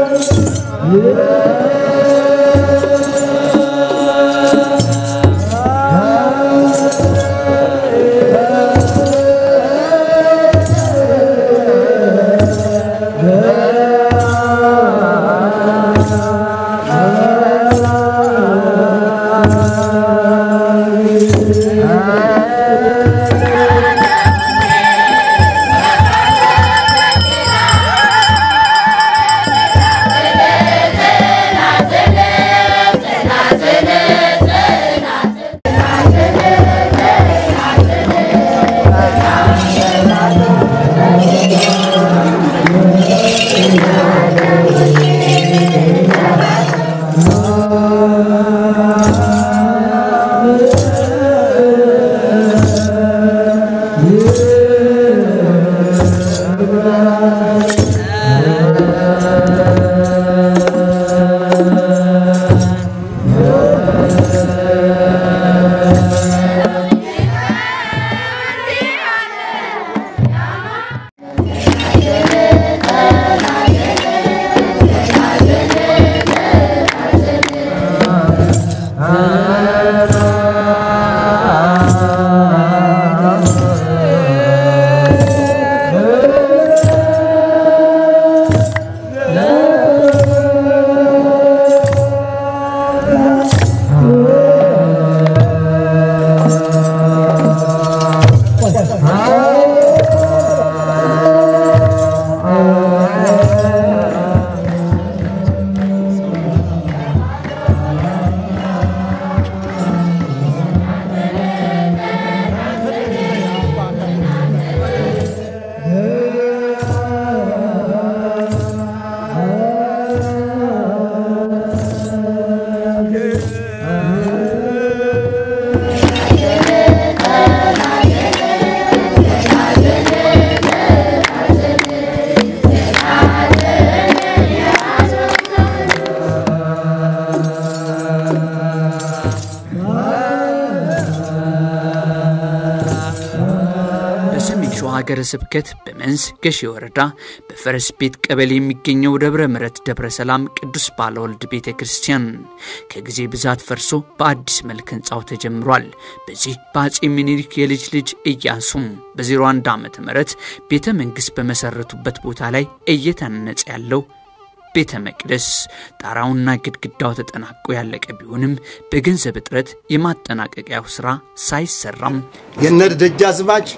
በሰሜን ሸዋ ሀገረ ስብከት በመንዝ ገሼ ወረዳ በፈረስ ቤት ቀበሌ የሚገኘው ደብረ ምሕረት ደብረ ሰላም ቅዱስ ባለወልድ ቤተ ክርስቲያን ከጊዜ ብዛት ፈርሶ በአዲስ መልክ ህንፃው ተጀምሯል። በዚህ በአጼ ምኒልክ የልጅ ልጅ ኢያሱም በ01 ዓመተ ምህረት ቤተ መንግሥት በመሰረቱበት ቦታ ላይ እየተነጸ ያለው ቤተ መቅደስ ጣራውና ግድግዳው ተጠናቆ ያለቀ ቢሆንም በገንዘብ እጥረት የማጠናቀቂያው ስራ ሳይሰራም የነ ደጃዝማች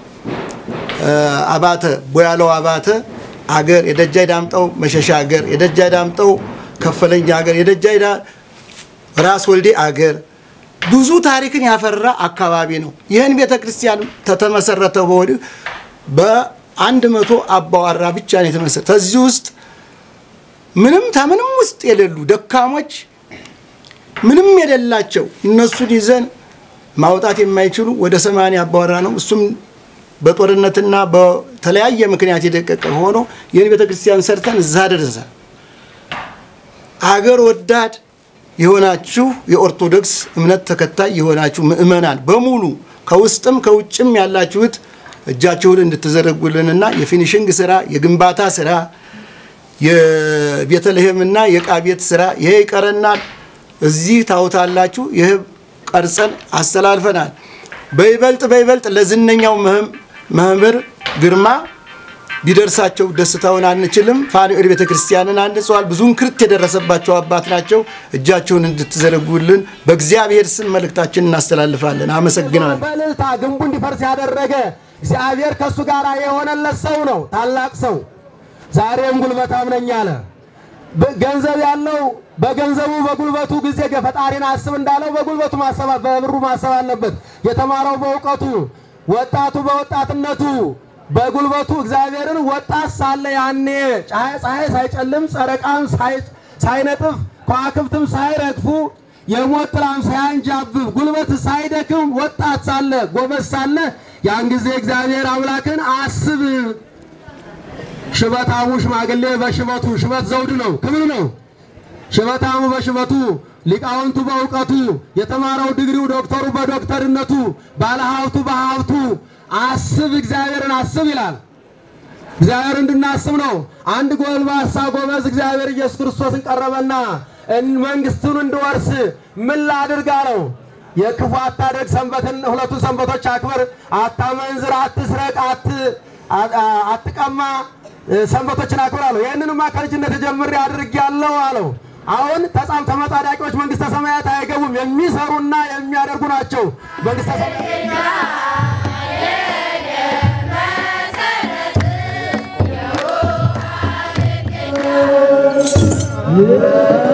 አባተ ቦያለው አባተ አገር የደጃይ ዳምጠው መሸሻ አገር የደጃይ ዳምጠው ከፈለኛ አገር የደጃይ ራስ ወልዴ አገር ብዙ ታሪክን ያፈራ አካባቢ ነው። ይህን ቤተ ክርስቲያን ተተመሰረተ በወዲህ በአንድ መቶ አባዋራ ብቻ ነው የተመሰረተ። ከዚህ ውስጥ ምንም ከምንም ውስጥ የሌሉ ደካሞች ምንም የሌላቸው እነሱን ይዘን ማውጣት የማይችሉ ወደ ሰማንያ አባወራ ነው። እሱም በጦርነትና በተለያየ ምክንያት የደቀቀ ሆኖ ይህን ቤተ ክርስቲያን ሰርተን እዛ ደረሰ። አገር ወዳድ የሆናችሁ የኦርቶዶክስ እምነት ተከታይ የሆናችሁ ምእመናን በሙሉ ከውስጥም ከውጭም ያላችሁት እጃችሁን እንድትዘረጉልንና የፊኒሽንግ ስራ የግንባታ ስራ የቤተልሔምና የዕቃ ቤት ስራ ይሄ ይቀረናል። እዚህ ታውታላችሁ። ይህ ቀርጸን አስተላልፈናል። በይበልጥ በይበልጥ ለዝነኛው መምህር ግርማ ቢደርሳቸው ደስታውን አንችልም። ፋኑኤል ቤተ ክርስቲያንን አንጸዋል። ብዙ እንክርት የደረሰባቸው አባት ናቸው። እጃቸውን እንድትዘረጉልን በእግዚአብሔር ስም መልእክታችን እናስተላልፋለን። አመሰግናለሁ። በእልልታ ግንቡ እንዲፈርስ ያደረገ እግዚአብሔር ከእሱ ጋር የሆነለት ሰው ነው። ታላቅ ሰው ዛሬም ጉልበታም ነኝ አለ። ገንዘብ ያለው በገንዘቡ በጉልበቱ ጊዜ ፈጣሪን አስብ እንዳለው በጉልበቱ ማሰብ በብሩ ማሰብ አለበት። የተማረው በእውቀቱ፣ ወጣቱ በወጣትነቱ በጉልበቱ እግዚአብሔርን ወጣት ሳለ ያኔ ፀሐይ ሳይጨልም ጨረቃም ሳይነጥፍ ከዋክብትም ሳይረግፉ የሞት ጥላም ሳያንጃብብ ጉልበት ሳይደክም ወጣት ሳለ ጎበዝ ሳለ ያን ጊዜ እግዚአብሔር አምላክን አስብ ሽበታሙ ሽማግሌ በሽበቱ ሽበት ዘውድ ነው፣ ክብር ነው። ሽበታሙ በሽበቱ ሊቃውንቱ በእውቀቱ የተማረው ድግሪው ዶክተሩ በዶክተርነቱ ባለሀብቱ በሀብቱ አስብ እግዚአብሔርን አስብ ይላል። እግዚአብሔር እንድናስብ ነው። አንድ ጎልማሳ ጎበዝ እግዚአብሔር ኢየሱስ ክርስቶስን ቀረበና መንግስቱን እንድወርስ ምን ላድርግ አለው። የክፉ አታድርግ፣ ሰንበትን ሁለቱን ሰንበቶች አክብር፣ አታመንዝር፣ አትስረቅ፣ አትቀማ፣ ሰንበቶችን አክብር አለው። ይህንንማ ከልጅነት ጀምሬ አድርጌያለሁ አለው። አሁን ተጻም ተመጻዳቂዎች መንግስተ ሰማያት አይገቡም፣ የሚሰሩና የሚያደርጉ ናቸው መንግስተ ሰማያት Yeah.